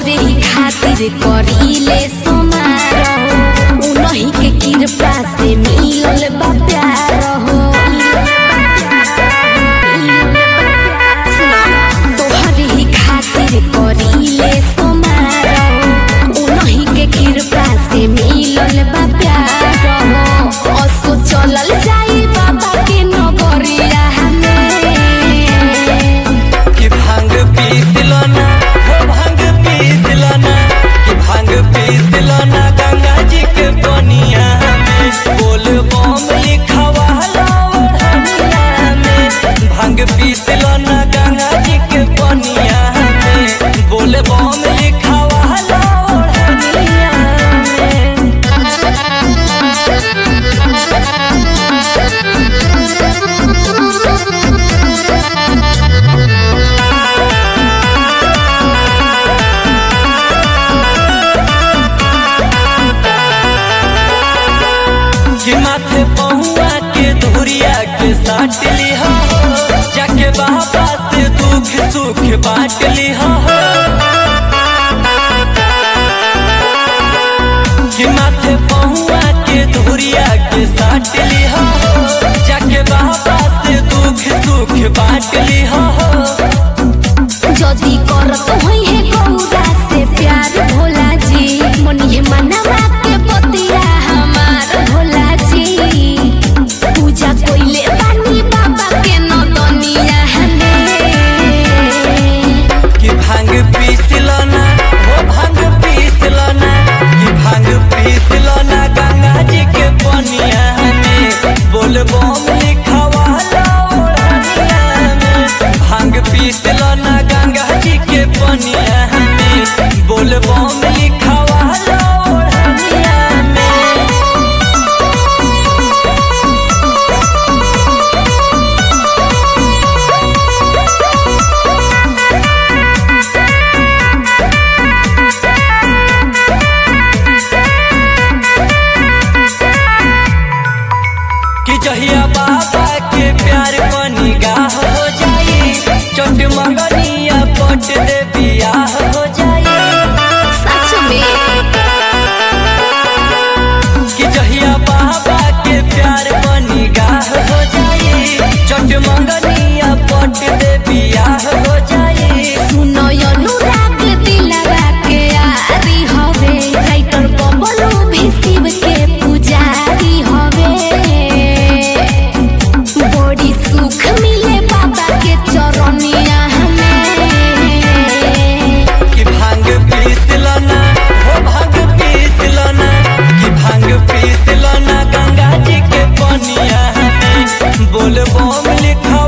तोहरे ही खातिर करीले समारोह उनही के कृपा से मिलल बा प्यार हो सुनो, तोहरे ही खातिर करीले समारोह उनही के कृपा से मिलल बा प्यार हो असो चलल जाई बाबा के नगरिया में कि भांग पीस लो ना हो भांग पीस लो ना कि भांग पीस लो ना गंगा जी के बनिया में बोल बम लिखवा लो ओढ़निया में भांग पीस लो ना गंगा जी के बनिया में बोल बम लिखवा लो ओढ़निया में कि माथे पहुआ के धुरिया के साट लिहा हो जाके बाबा से दुख सुख बांट लिहा हो कि माथे पहुआ के धुरिया के साट लिहा हो जाके बाबा से दुख सुख बांट लिहा हो जदी करत होई है गौरा से प्यार भोला जी मनिहे मनवा के बतिया हमार भोला जी पूजा कोइले बानी बाबा के नदनिया हमें कि भांग पीस लो ना हो भांग पीस लो ना कि भांग पीस लो ना गंगा जी के बनिया में बोल बम लिखवा लो ओढ़निया में भांग पीस लो ना गंगा जी के बनिया में बोल बम लिखवा लो ओढ़निया में कि जहिया बाबा के प्यार पर निगाह हो जाई चोट मंगनिया पट दे बियाह हो जाई सच में कि जहिया बाबा के प्यार पर निगाह हो जाई चोट मंगनिया पट दे बियाह हो जाई सुनो अनुराग दिलवा के आरी हवे राइटर बबलू भी शिव के पुजारी हवे बड़ी सुख मिले बाबा के चरनिया हमें कि भांग पीस लो ना हो भांग पीस लो ना कि भांग पीस लो ना गंगा जी के पनिया में बोल बम लिखा